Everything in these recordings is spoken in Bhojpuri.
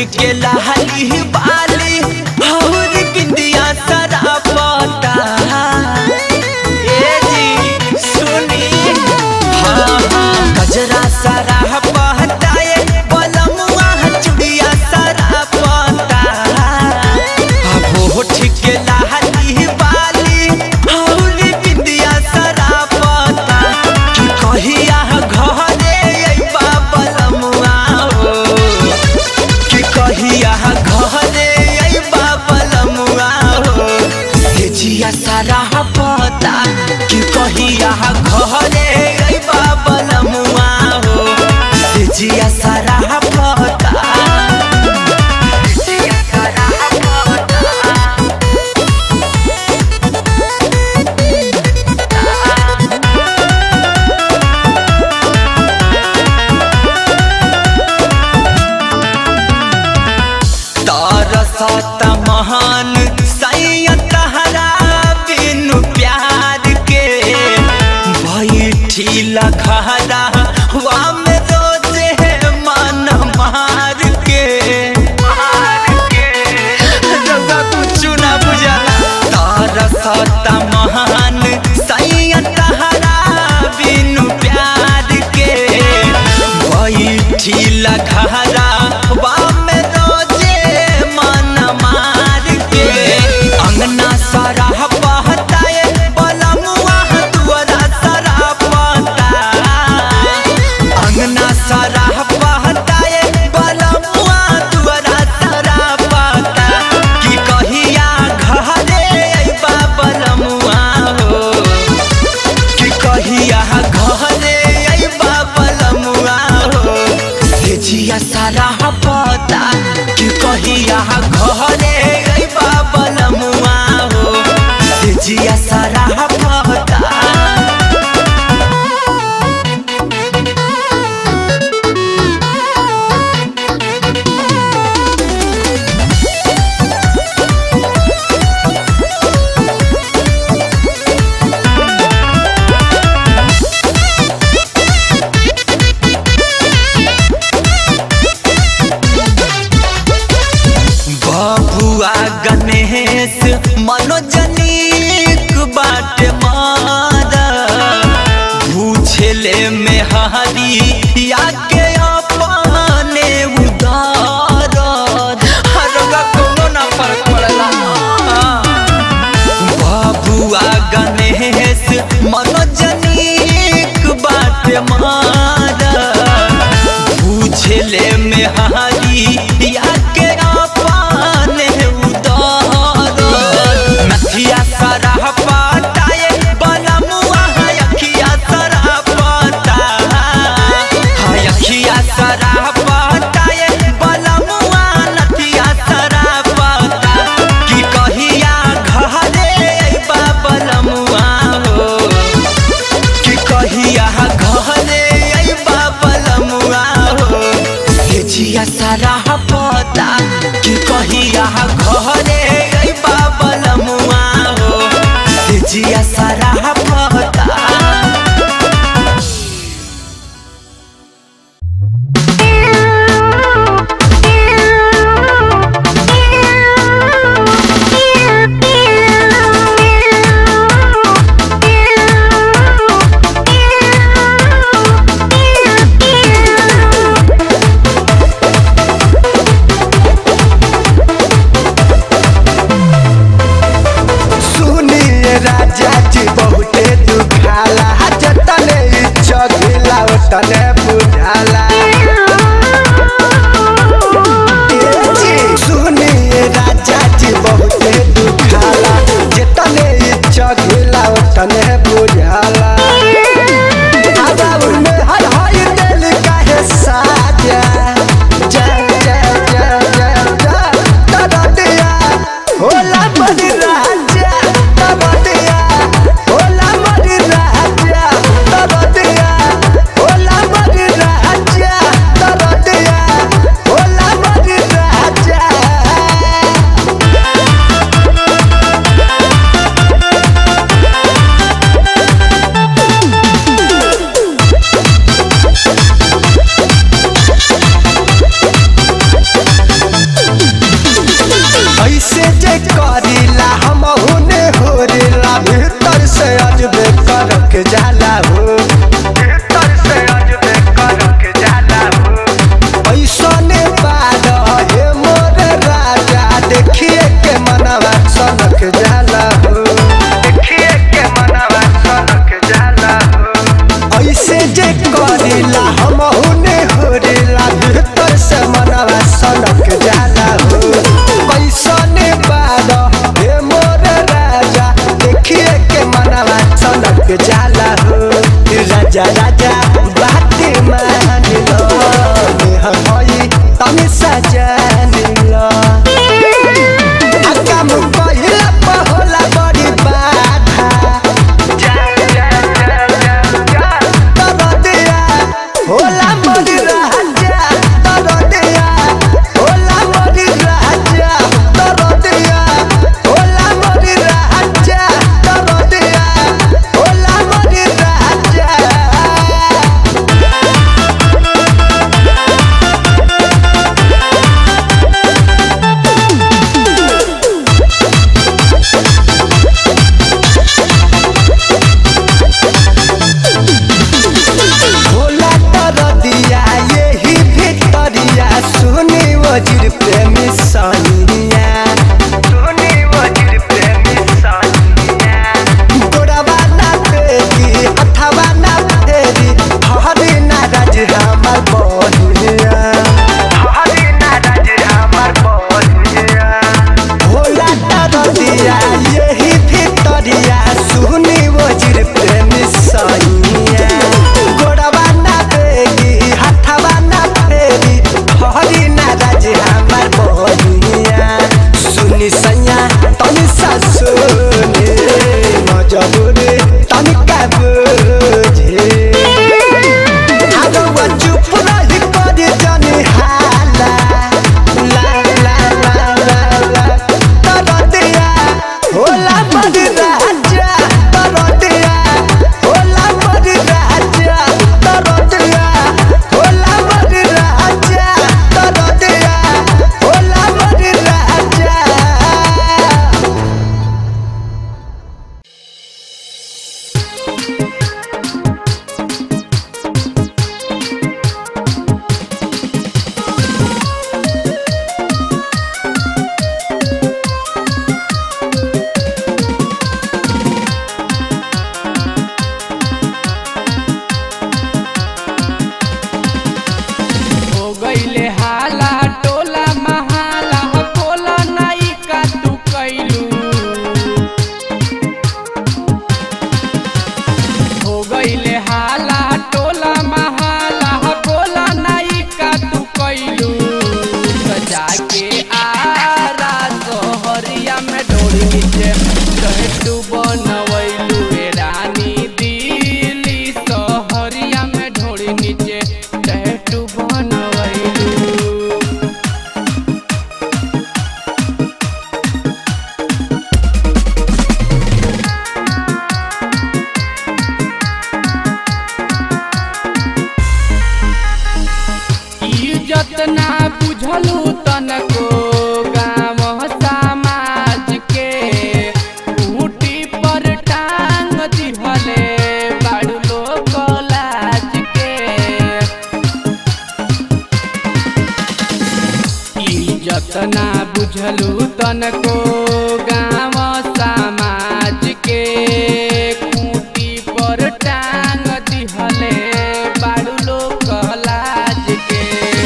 के लहली बाली और बिंदिया सरा पता ए जी सुनी हाँ हाँ गजरा सरा पता ए बलमुआ चुड़िया सरा पता अब होठ के लहली बाली और बिंदिया सरा पता कि कहिया घरे अइबा बलमुआ हो कि कहिया घरे अइबा बलमुआ हो से जिया सारा पता कि कहिया घरे अइबा बलमुआ हो से जिया सारा पता जिया सारा पता तरसत महान सैयद हरा बिनु प्यार के बैठी लखरा हुआ में रोजे मन मार के रउआ कुछ ना बुझला तरसत महान सैयद हरा बिनु प्यार के बैठी लखरा हुआ में रोजे मन मार के अंगना सारा बहता है बलमुआ दुआरा सारा बहता अंगना सारा बहता है बलमुआ दुआरा सारा बहता कि कहिया घरे अइबा बलमुआ हो कि कहिया घरे अइबा बलमुआ हो से जिया सारा पता कि कहिया घरे अइबा बलमुआ हो से जिया सारा पता बबुआ गणेश मनोजनीक बाट मारा भूछले में हरी या के अपने उदार हरगा कोनो ना फर्क पड़ला बबुआ गणेश मनोजनीक बाट मारा पूछले में हरी या के अपने उदार नथिया सारा पाटाए बलमुआ अखिया सारा पाटा अखिया सारा पाटाए बलमुआ नथिया सारा पाटा कि कहिया घरे अइबा बलमुआ हो कि कहिया घरे अइबा बलमुआ हो से जिया सारा पता कि कहिया घरे अइबा बलमुआ हो से जिया सारा पता Yeah. वजीर प्रेमी सानिया सुनी वजीर प्रेमी सानिया गोड़वा ना फेरी हथवा ना फेरी हरी नाराज हमार बनिया हरी नाराज हमार बनिया भोला तरदिया यही भितरिया सुनी वजीर प्रेमी सानिया गोड़वा ना फेरी हथवा ना फेरी हरी नाराज हमार बनिया सुनी सैया तनी सा सुनी मजबूरी तनी का बुझे आगवा चुप रही करी जानी हाला ला ला ला ला ला तरदिया होला बड़ी राजा तरदिया होला बड़ी राजा तरदिया होला बड़ी राजा तरदिया होला बड़ी राजा हो गईले हाला टोला महाला कोला नाई का तू कैलू हो गईले हाला टोला महाला कोला नाई का तू कैलू सजा के आरा सोहरिया में डोरी नीचे कहे तू बनवैलू ए रानी दिली सोहरिया में ढोरी नीचे कहे तू बनवैलू इज्जत ना बुझलू तनको गाँव समाज के ऊटी पर टांग दिहले बाड़ू लोग लाज के इज्जत ना बुझलू तनको गाँव समाज के खूंटी पर टांग दिहले बाड़ू लोग लाज के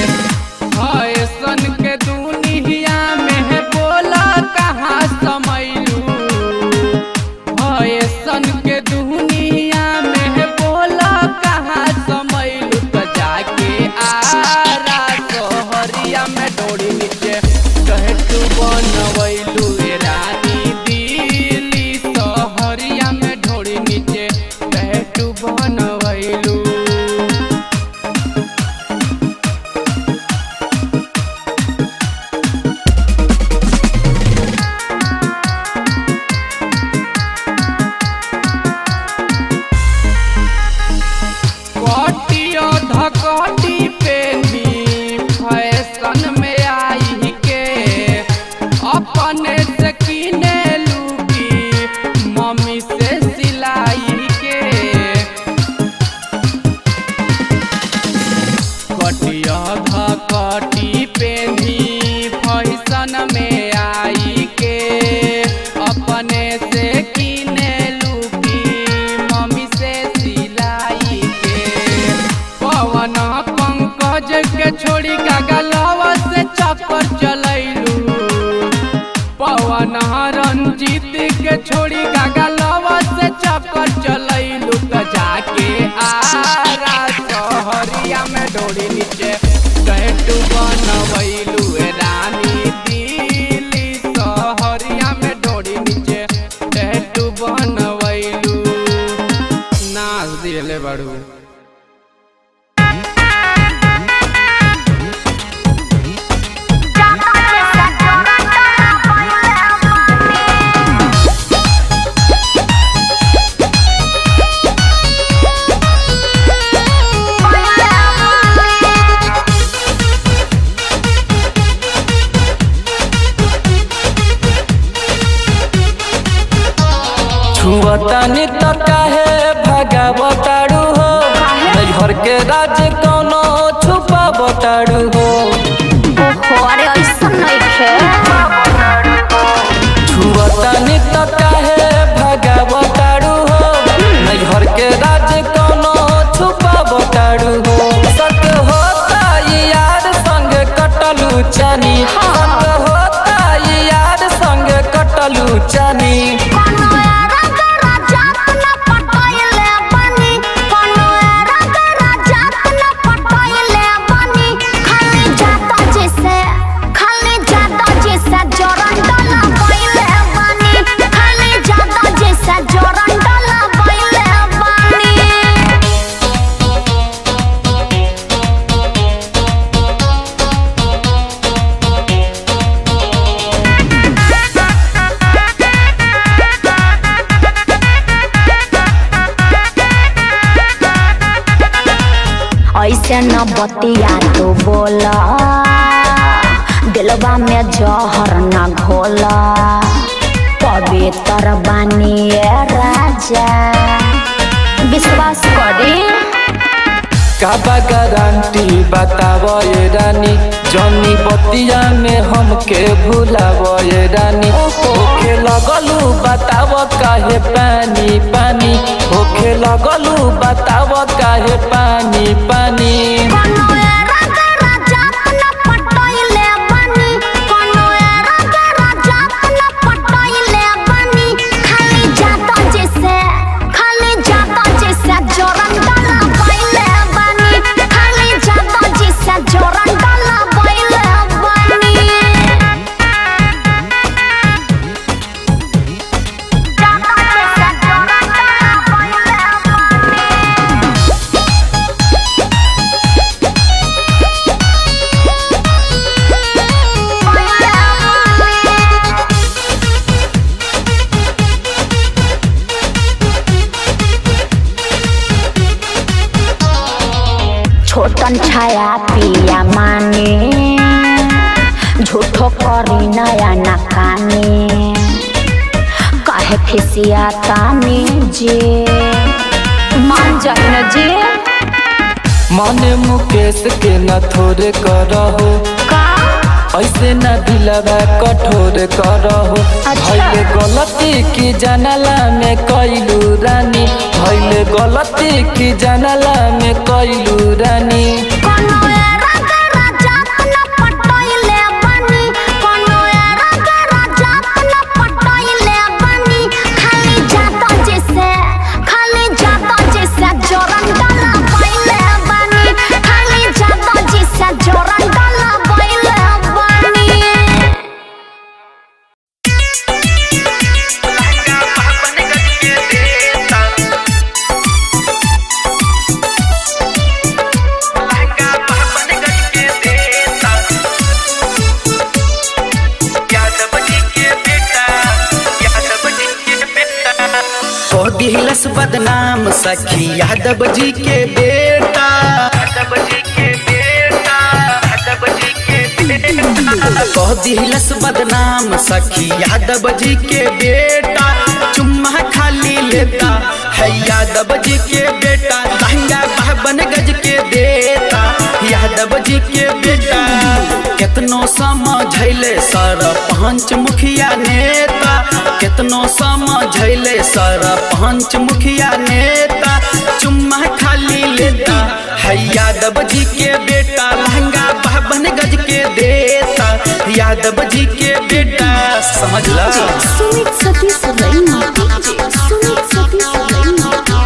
ऐसन के दुनिया में बोला कहाँ समैलू ऐसन के दुनिया में बोला कहाँ समैलू तो जाके आरा सोहरिया में डोरी नीचे कहे तू बनवैलू ए रानी दिली सोहरिया में ढोरी नीचे कहे तू बनवैलू कटियो धकटी पेनी फैशन में आई के अपने से किने लूकी मम्मी से सिलाई के कटिया धकटी पेनी फैशन में आई के अपने से किने लूकी मम्मी से सिलाई के पवन पंकज के छोड़ी का गलवा से चक्कर चलैलू पवन रंजीत के छोड़ी का गलवा से चक्कर चलैलू त जाके आरा सहरिया में डोरी नीचे कहे तू बनवैलू ए रानी दिली सहरिया में डोरी नीचे कहे तू बनवैलू नाच दिले बड़ू छुअतानी त काहे भगावताड़ू हो घर के राज कोनो छुपावताड़ू हो ओहो अरे चानी संग होता यार संग कटलू चानी कोनो एरा गरा जात न पटोइले बनी कोनो एरा गरा जात न पटोइले बनी खाली जाता जैसे खाली जाता जैसे जोरन डाला बोइले बनी खाली जाता जैसे जोरन डाला बोइले बनी ऐसे न बतिया तू बोला दिलवा में जहर न घोला पवित्र बानिए राजा विश्वास करी काबा गारंटी बताव ये रानी जनी बतिया में हमके भूलाव ये रानी होखे लगलू बताव काहे पानी पानी होखे लगलू बताव काहे पानी पानी कोनो एरा गरा जात न पटोइले बनी कोनो एरा गरा जात न पटोइले बनी खाली जाता जैसे खाली जाता जैसे जोरन डाला बोइले बनी खाली जाता जैसे जोरन डाला बोइले बनी जाता जैसे जोरन डाला बोइले बनी छोटन छाया पिया माने झूठो करी नया नकाने काहे खिसिया ताने जे मान जान जे मने मुकेश के न थोड़े करहो का ऐसे न दिलवा कठोर करहो अच्छा। भैले गलती की जानला में कैलू रानी भैले गलती की जानला में कैलू रानी कोनो एरा गरा जात न पटोइले बनी कोनो एरा गरा जात न पटोइले बनी खाली जाता जैसे खाली जाता जैसे जोरन डाला बोइले बनी खाली जाता जैसे जोरन डाला बोइले बनी को दिलस बदनाम सखी यादव जी के बेटा यादव जी के बेटा यादव जी के बेटा को दिलस बदनाम सखी यादव जी के बेटा चुम्मा खाली लेता है यादव जी के बेटा लहंगा बावन गज के देता यादव जी के बेटा केतनो समझैले सर पंच मुखिया नेता केतनो समझैले सर पंच मुखिया नेता चुम्मा खाली लेता है यादव जी के बेटा लहंगा बावन गज के देता यादव जी के बेटा समझला सुमित सतीश रैना सुमित सतीश रैना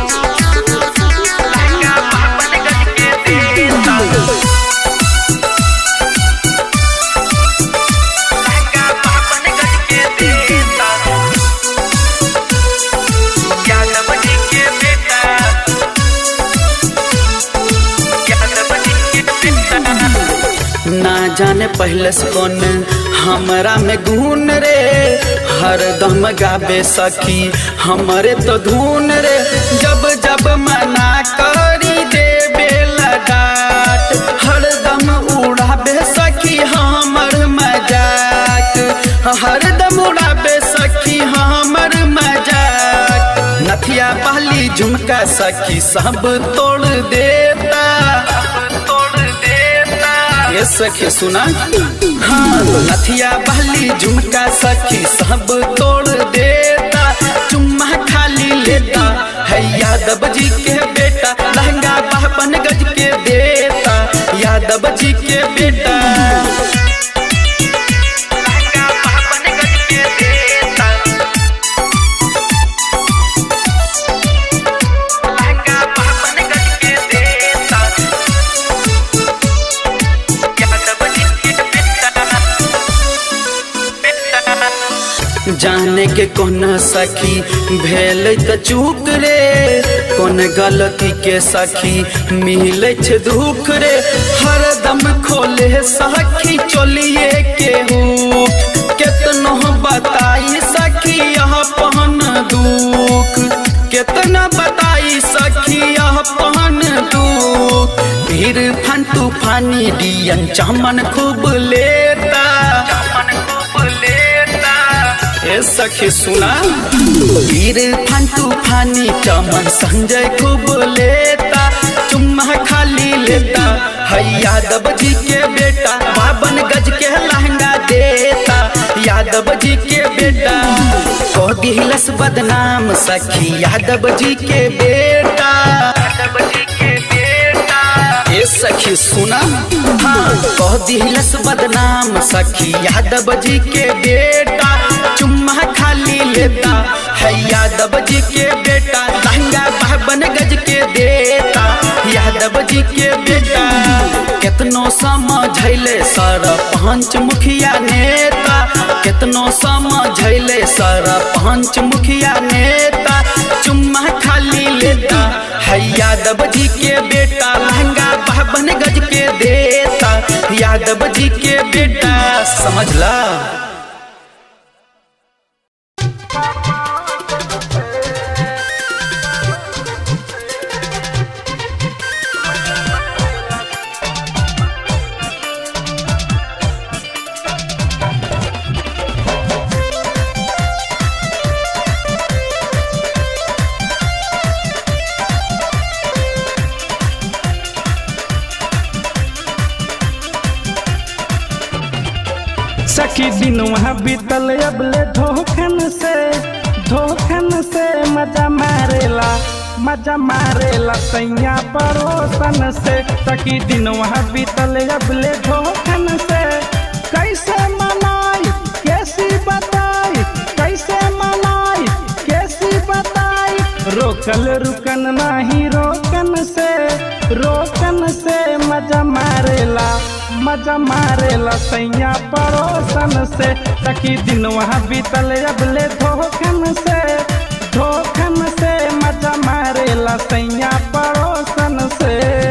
लहंगा बावन गज के देता लहंगा बावन गज के देता यादव जी के बेटा यादव जी के बेटा ना जाने पहले से कौन हमरा में गुण रे हरदम गाबे सखी हमरे तो धुन रे जब जब मना करी देबे लगाट हरदम उड़ाबे सखी हमर मजाक हरदम उड़ाबे सखी हमर मजाक नथिया पहली झुमका सखी सब तोड़ देता तोड़ देता ये सखी सुना हाँ नथिया बहली झुमका सखी सब तोड़ देता चुम्मा खाली लेता है यादव जी के बेटा लहंगा बावन गज के देता यादव जी के बेटा जाने के कौन सखी भेल त चूक रे कौन गलती के सखी मिले छे दुख रे हरदम खोले सखी चोलिए के हूँ केतनो बताई सखी यह पहन दुख केतना बताई सखी यह पहन दुख फिर फन तूफानी डियन चमन खूब लेता चमन खूब लेता ए सखी सुना वीर फन तूफानी चमन संजय खूब लेता चुम्मा खाली लेता है यादव जी के बेटा बावन गज के लहंगा देता यादव जी के बेटा को दिलस बदनाम सखी यादव जी के बेटा यादव जी के बेटा ए सखी सुना हाँ कह दिलस बदनाम सखी यादव जी के बेटा चुम्मा खाली लेता है यादव जी के बेटा लहंगा बावन गज के देता यादव जी के बेटा केतनो समझैले सर पंच मुखिया नेता केतनो समझैले सर पंच मुखिया नेता चुम्मा खाली लेता है यादव जी के बेटा लहंगा बावन गज के देता यादव जी के बेटा समझला सखी दिन वहाँ बीतल अबले धोखन से धोखन से मजा मारेला मजा मारेला सैया पड़ोसन से सखी दिन वहाँ बीतल अबले धोखन से कैसे मनाई कैसी बताई कैसे मनाई कैसी बताई रोकल रुकन नहीं रोकन से रोकन से मजा मारेला मजा मारेला सैया पड़ोसन से तकी दिन वहाँ बीतल अबले धोखन से धोखन से मजा मारेला सैया पड़ोसन से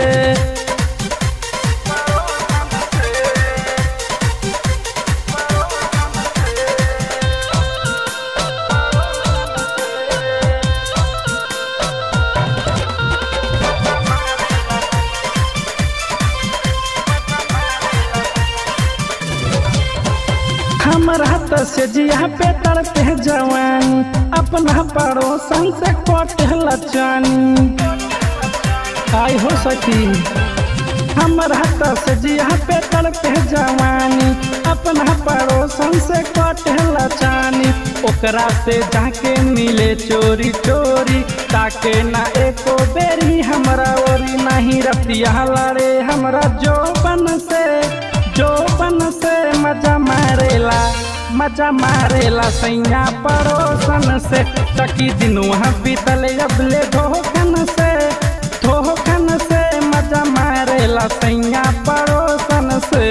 हमरा हाथ से जिया पे तड़पे जवानी अपना पड़ोसन से कटल चानी आई हो सकी हमरा हाथ से जिया पे तड़पे जवानी अपना पड़ोसन से कटल चानी ओकरा से जाके मिले चोरी चोरी ताके ना एको बेरी हमरा ओरी नहीं रतिया लड़े हमरा जोबन से जोबन से मजा मारेला मजा मारेला सैया पड़ोसन से तकी दिन वहाँ बीतल अबले धोखन से धोखन से मजा मारेला सैया पड़ोसन से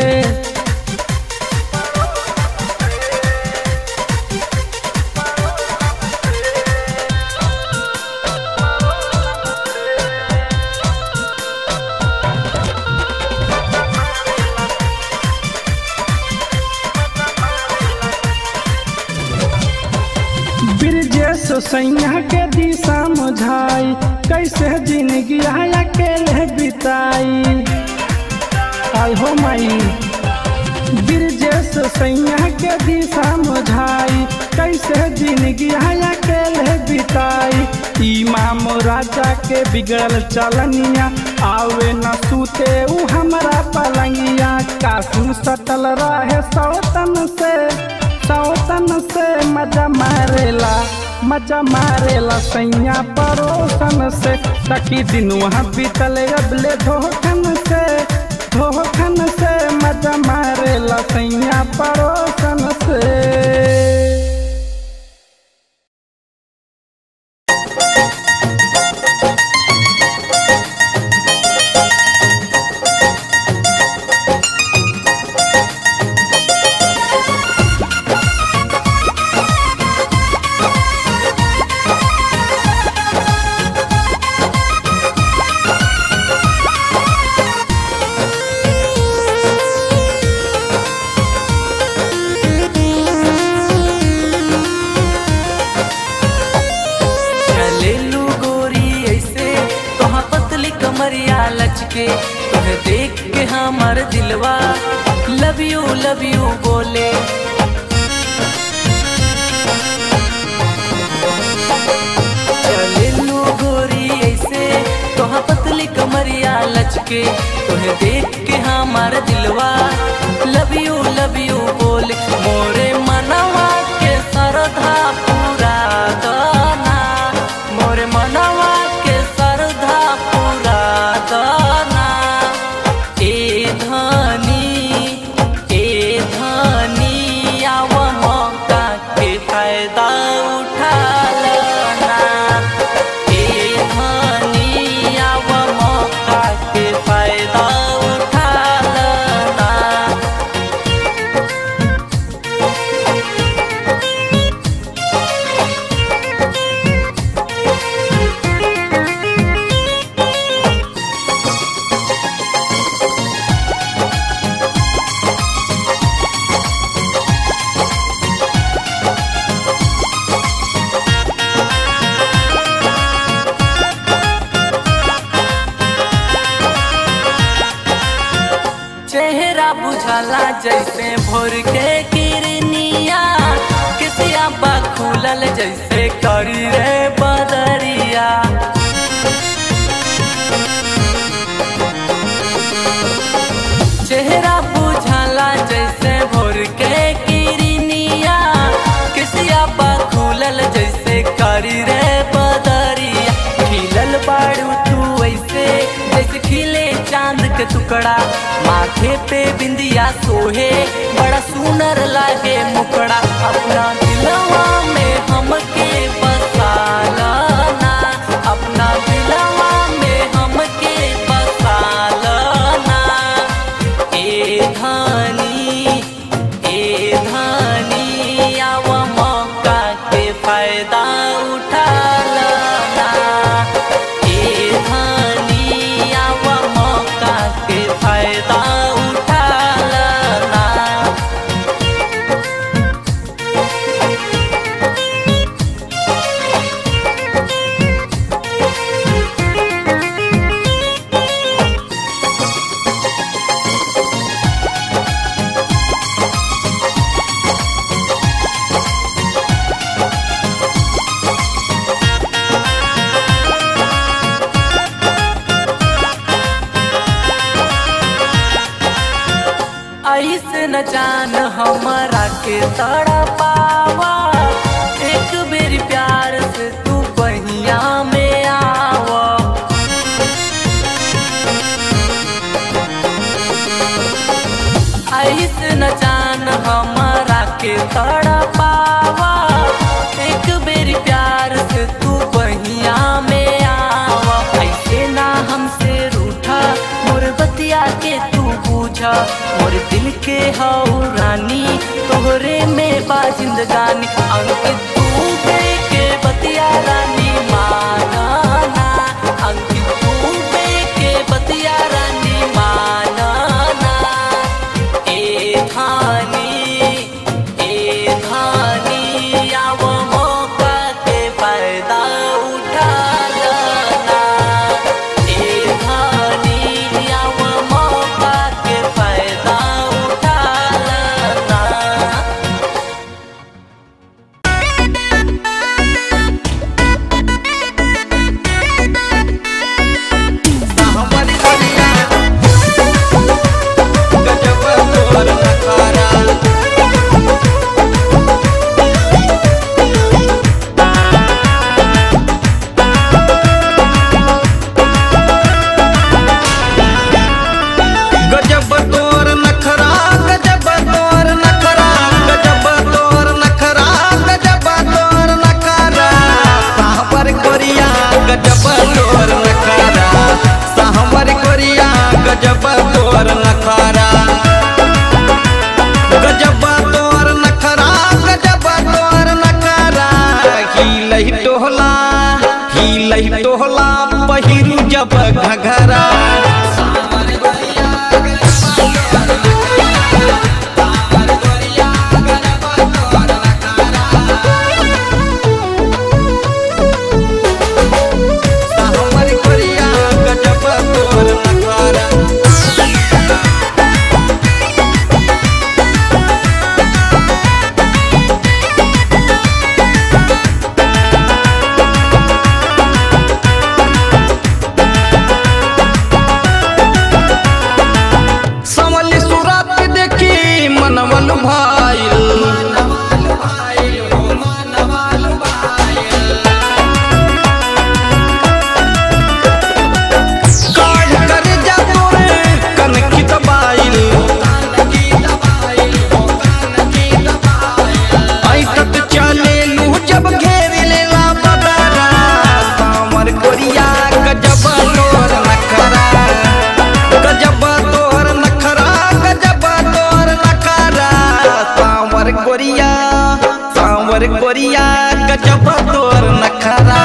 ब्रिजेश सैया के दिशा मुझाई कैसे जिंदगी अकेले बिताई आई हो माई ब्रिजेश सैया के दिशा मुझाई कैसे जिंदगी अकेले बिताई इमाम राजा के बिगड़ल चलनिया आवे न सूते उ हमरा पलंगिया कासू सटल रहे सौतन से सौतन से मजा मारेला मजा मारेला सैया पड़ोसन से तकी दिन वहाँ बीतल अबले धोखन से धोखन से मजा मारेला सैया पड़ोसन से के तुम्हें देख के हमार दिलवा लव यू लव यू बोले चले लू गोरी ऐसे तोहा पतली कमरिया लचके तुम्हें देख के हमार दिलवा लव यू लव यू बोले मोरे मनवा के सरधा पूरा गाना मोरे मनवा के सरधा पूरा गाना ए धनी ए धनी आव मौका के फायदा उठा लेना ए धनी आव मौका के फायदा उठा लेना चेहरा बुझाला जैसे भोर के किरनिया किसिया बा खुलल जैसे करी रे बदरिया चेहरा बुझाला जैसे भोर के किरनिया किसिया बा खुलल जैसे करी रे बदरिया खिलल बाड़ू तू ऐसे जैसे खिले चांद के टुकड़ा माथे पे बिंदिया सोहे बड़ा सुनर लागे मुकड़ा अपना दिलवा में हमके बसाला ना अपना दिलवा में हमके बसाला ना ए धानी ए धानी आव मौका के फायदा उठा लेना ए धानी आव मौका के फायदा उठा लेना ऐसे न जान हमरा के तड़ा पावा एक बेर प्यार से तू बहिया में आवा ऐसे न जान हमरा के तड़ा पावा एक बेर प्यार से तू बहिया में आवा ऐसे ना हमसे रूठा मोर बतिया के तू बूझा मोर दिल के हऊ रानी तोहरे में बा जिंदगानी अंकित तू बे के बतिया रानी माना ना अंकित तू बे के बतिया रानी माना ना ए धानी ए धानी आव मौका के फायदा उठा लेना ए धानी आव मौका के फायदा उठा लेना गजब तोर नखरा गजब तोर नखरा गजब तोर नखरा गजब तोर नखरा साहबर कोरिया गजब तोर नखरा साहबर कोरिया गजब तोर नखरा गजब तोर नखरा गजब तोर नखरा हिलही टोहला हिलही टोहला पहिरू जब घघरा साहबर कोरिया गजब तोर नखरा कोरिया सांवर कोरिया गजब तोर नखरा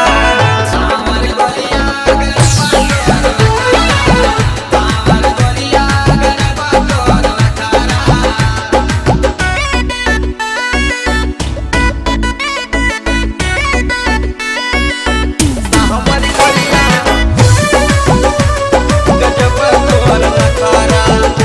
सांवर कोरिया गजब तोर नखरा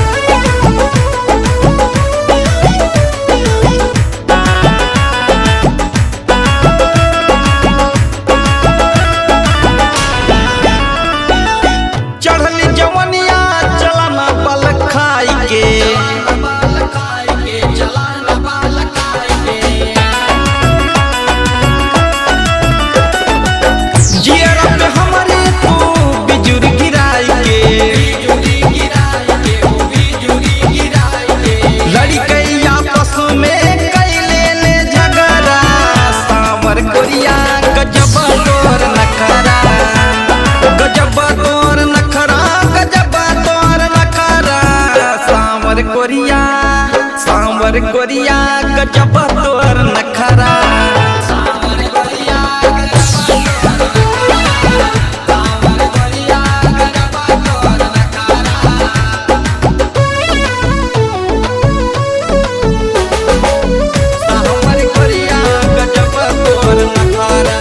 चढ़ली जवनिया चलाना बल खाई के जियरा पे हमरे तू बिजुर गिराई के लड़ी गई आपस में कैले ले झगड़ा सांवर कोरिया गजब तोर नखरा गजब तोर नखरा गजब तोर नखरा सांवर कोरिया सांवर कोरिया गजब तोर नखरा सांवर कोरिया गजब तोर नखरा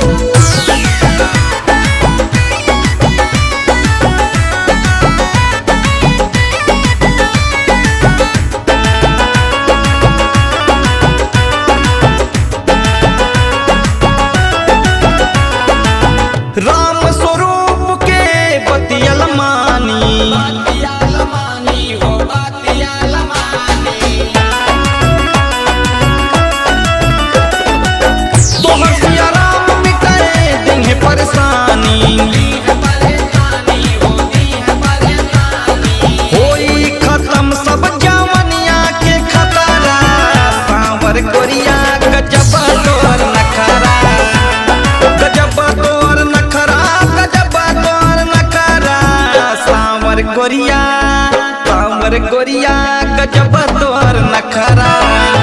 राम स्वरूप के बतियल मानी तोहर सिया राम मिटाए देंगे परेशानी होई खत्म सब जवनिया के खतरा सांवर कोरिया गजब तोर नखरा गजब तोर नखरा गजब तोर नखरा सांवर कोरिया सांवर कोरिया गजब तोर नखरा